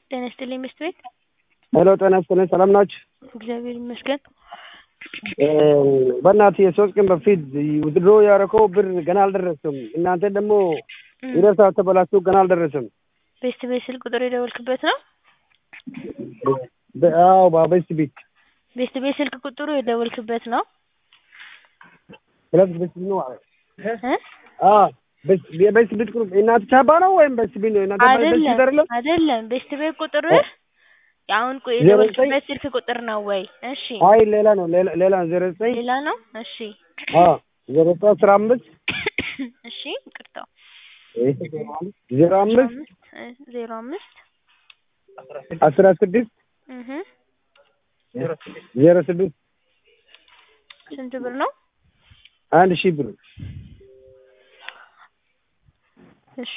ጤና ይስጥልኝ ሚስት ቤት ሄሎ ጤና ይስጥልኝ ሰላም ናችሁ? እግዚአብሔር ይመስገን። በእናትህ የሶስት ቀን በፊት ድሮ ያደረከው ብር ገና አልደረሰም። እናንተ ደግሞ ይደርሳል ተበላሽቶ ገና አልደረሰም። ቤስት ቤት ስልክ ቁጥር የደወልክበት ነው? በ- አዎ በቤስት ቤት ቤስት ቤት ስልክ ቁጥሩ የደወልክበት ነው? ሁለት ቤስት ቤት ነው። እ? አዎ ቤስት የቤስት ቤት ቁጥር እናንተ ቻባ ነው ወይም ቤስት ቤት ነው? እናንተ ቤስት ቤት አይደለም አይደለም? አይደለም። ቤስት ቤት ቁጥር አሁን ቆይ ዜሮ ዘጠኝ የደወልክበት ስልክ ቁጥር ነው ወይ? እሺ አይ ሌላ ነው ሌላ ሌላ ነው። ዜሮ ዘጠኝ ሌላ ነው? እሺ አዎ ዜሮ ዘጠኝ አስራ አምስት እሺ ይቅርታው ዜሮ አምስት ዜሮ አምስት አስራ ስድስት እህ ዜሮ ስድስት ስንት ብር ነው? አንድ ሺህ ብር እሺ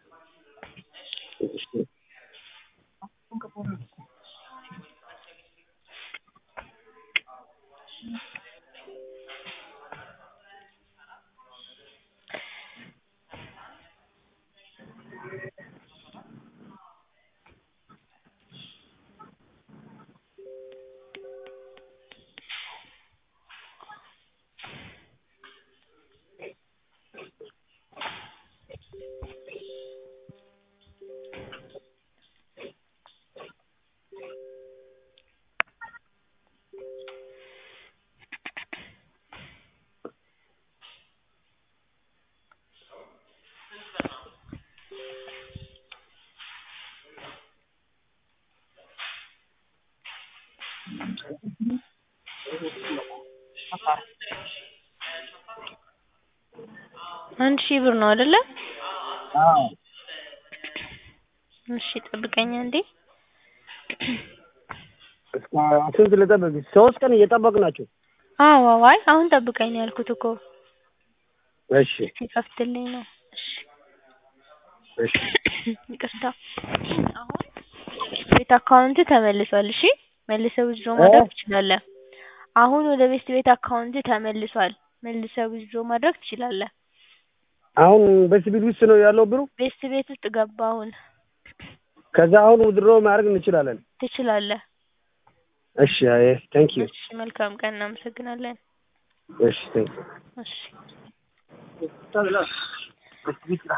አንድ ሺህ ብር ነው አይደለ? አዎ እሺ ጠብቀኝ አንዴ። ስንት ልጠብቅ? ሶስት ቀን እየጠበቅ ናቸው። አዎ አዎ አይ አሁን ጠብቀኝ ነው ያልኩት እኮ እሺ ሲከፍትልኝ ነው። እሺ እሺ ይቅርታ። አሁን ቤት አካውንት ተመልሷል። እሺ መልሰህ ዊዝድሮ ማድረግ ትችላለህ። አሁን ወደ ቤስት ቤት አካውንት ተመልሷል። መልሰህ ዊዝድሮ ማድረግ ትችላለህ። አሁን በዚህ ቤት ውስጥ ነው ያለው ብሩ። ቤስት ቤት ውስጥ ገባ አሁን ከዛ አሁን ውድሮ ማድረግ እንችላለን። ትችላለህ። እሺ አይ ቴንክ ዩ እሺ መልካም ቀን እናመሰግናለን። እሺ ቴንክ እሺ ዩ